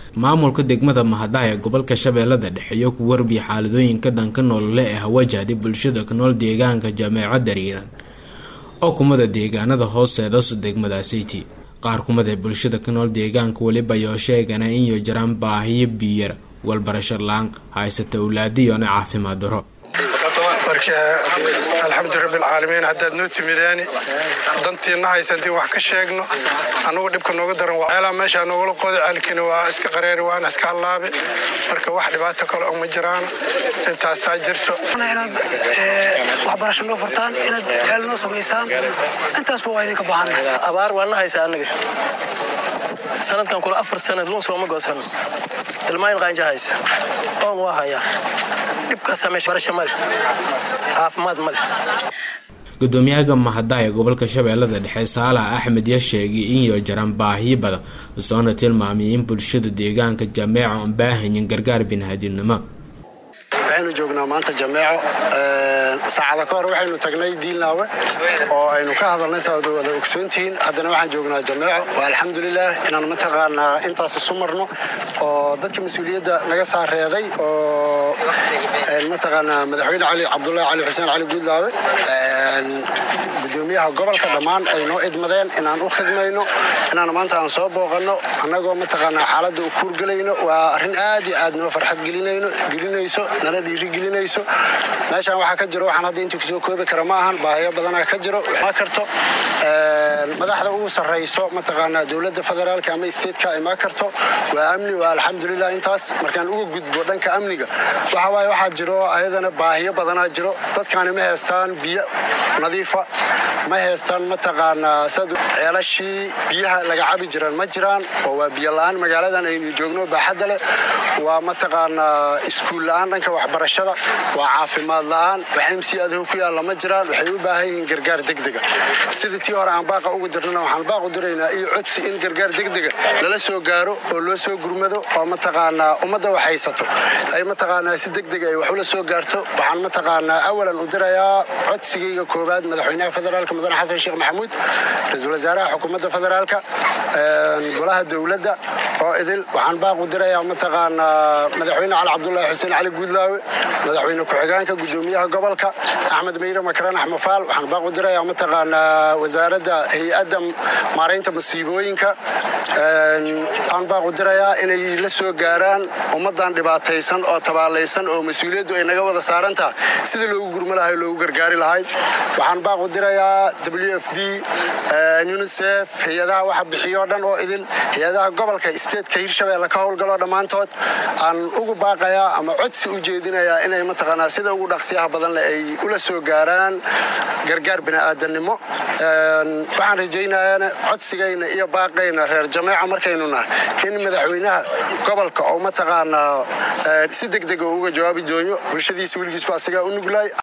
maamulka degmada mahada ee gobolka shabeellada dhexe iyo ku warbiya xaaladooyinka dhanka nolole ee hawajahday bulshada ku nool deegaanka jameeco dariiran oo kumada deegaanada hooseedasu degmadaasiti qaar kumid ee bulshada ku nool deegaanka weliba yoo sheegana inyo jiraan baahiyo biyar walbarasho la-aan haysata awlaadiyona caafimaad daro marka alxamdu rabbilcaalamiin haddaad noo timideeni dantiina haysantii wax ka sheegno annugu dhibka nooga daran ceelaa meeshaa noogala qoda ceelkiina waa iska qareeri waana iska hallaabe marka wax dhibaato kale oo ma jiraan intaasaa jirto inaad waxbarasho noo furtaan inaad ceel noo samaysaan intaasba waa idinka baahan abaar waana haysa anaga sanadkan kula afar sanad luun sooma goosano ilmaayin qaanja haysa oon waa hayaa dhibkaasamebarasho male caafimaad male gudoomiyaha mahada ee gobolka shabeellada dhexe saalax axmed ya sheegay inyo jiraan baahiyo badan soona tilmaamay in bulshada deegaanka jameeco aan baahanyin gargaar biniaadinimo waxaynu joognaa maanta jameeco saacada ka hor waxaynu tagnay diilnaawe oo aynu ka hadalnay saad wada ogsoontihiin haddana waxaan joognaa jameeco waa alxamdulilah inaan mataqaanaa intaas isu marno oo dadka mas-uuliyadda naga saareeday oo mataqaanaa madaxweyne cali cabdulahi cali xuseen cali guudlaawe gudoomiyaha gobolka dhammaan ay noo idmadeen inaan u khidmayno inaan maanta aan soo booqanno annagoo mataqaanaa xaaladda u kuurgelayno waa arrin aad iyo aad noo farxad gelinayso nala dhiirigelinayso meeshaan waxaa ka jiro waxaan hadda intii kusoo koobi kara ma ahan baahiyo badanaa ka jiro ma karto madaxda ugu sarrayso mataqaanaa dowladda federaalka ama stateka ima karto waa amni waa alxamdulilah intaas markaan uga gudbo dhanka amniga waxa waaye waxaa jiro ayadana baahiyo badanaa jiro dadkaani ma heestaan biyo nadiifa ma heestaan mataqaanaa sad ceelashii biyaha laga cabi jiraan ma jiraan oo waa biyo la-aan magaaladan aynu joogno baaxadda leh waa mataqaanaa iskuul la-aan dhanka waxbarashada waa caafimaad la-aan waxmc adho ku yaalla ma jiraan waxay u baahan yihiin gargaar degdega sidii tii hore aan baaqa uga jirnana waxaan baaq u diraynaa iyo codsi in gargaar degdega lala soo gaaro oo loo soo gurmado oo mataqaanaa ummadda wax haysato ay mataqaanaa si degdega ay wax ula soo gaarto waxaan mataqaanaa awalan u dirayaa codsigayga koowaad madaxweynaha federaalka mudane xasan sheekh maxamuud ra-iisul wasaaraha xukuumadda federaalka golaha dowladda oo idil waxaan baaq u dirayaa mataqaanaa madaxweyne cali cabdulahi xuseen cali guudlaawe madaxweyne ku-xigeenka gudoomiyaha gobolka axmed meyre makaraan axmed faal waxaan baaq u dirayaa mataqaanaa wasaaradda hay-adda maaraynta masiibooyinka waxaan baaq u dirayaa inay la soo gaaraan ummadan dhibaataysan oo tabaalaysan oo mas-uuliyaddu ay naga wada saaran tahay sidii loogu gurmo lahay loogu gargaari lahay waxaan baaq u dirayaa w f b unisef hay-adaha waxa bixiyo dhan oo idil hay-adaha gobolka stateka hirshabeelle ka howlgalo dhammaantood aan ugu baaqayaa ama codsi u jeedinayaa inay mataqaanaa sida ugu dhaqsiyaha badan leh ay ula soo gaaraan gargaar bini'aadanimo waxaan rajaynayaana codsigayna iyo baaqayna reer jameeca markaynu nahay in madaxweynaha gobolka oo mataqaanaa si degdega uga jawaabi doono bulshadiisa weligiisba asigaa u nuglaay